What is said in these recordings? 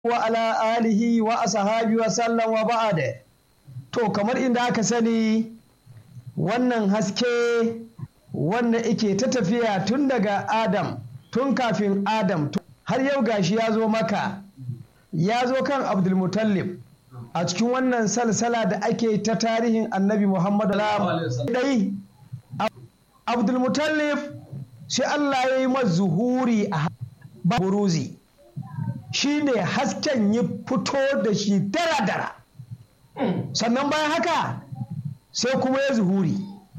wa ala alihi wa ashabi wa sallam wa ba'da to kamar inda aka sani wannan haske wanda ike ta tafiya tun daga adam tun kafin adam har yau gashi ya zo maka ya zo kan abdulmutallib a cikin wannan salsala da ake ta tarihin annabi muhammadu dai abdulmutallib sai allah ya yi zuhuri a buruzi shi ne hasken ya fito da shi dara-dara sannan bayan haka sai kuma ya zuhuri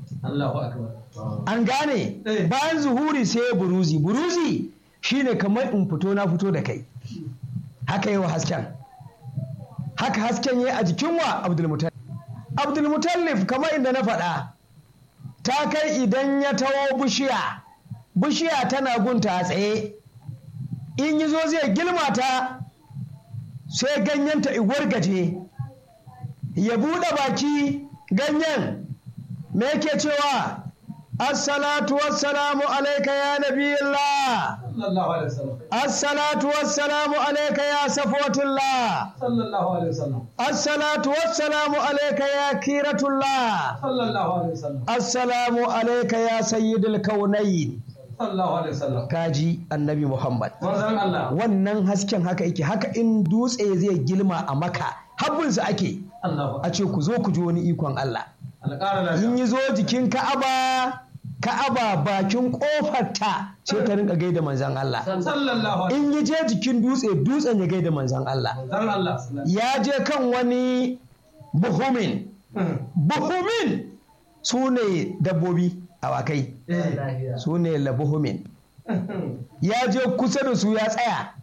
an gane bayan zuhuri sai ya buruzi buruzi shi ne kamar in fito na fito da kai haka yi wa hasken haka hasken ya a jikin wa abdulmutallif abdulmutallif kamar inda na faɗa ta kai idan ya tawo bishiya bishiya tana gunta a tsaye in yi zo zai gilma ta sai ganyenta iguwar gaje ya buɗe baki ganyen me yake cewa assalatu wassalamu alaika ya nabiyillah assalatu wassalamu alaika ya safwatullah assalatu wassalamu alaika ya kiratullah assalamu alaika ya sayyidul kaunayin kaji annabi Muhammad. Wannan hasken haka yake haka in dutse zai gilma a maka habbinsa ake a ce ku zo ku ji wani ikon Allah. In yi zo jikin Ka'aba Ka'aba bakin kofarta sai ta rinka gaida manzan Allah. In yi je jikin dutse dutsen ya gaida manzan Allah. Ya je kan wani buhumin. Buhumin su ne dabbobi. awakai su ne labuhumin ya je kusa da su ya tsaya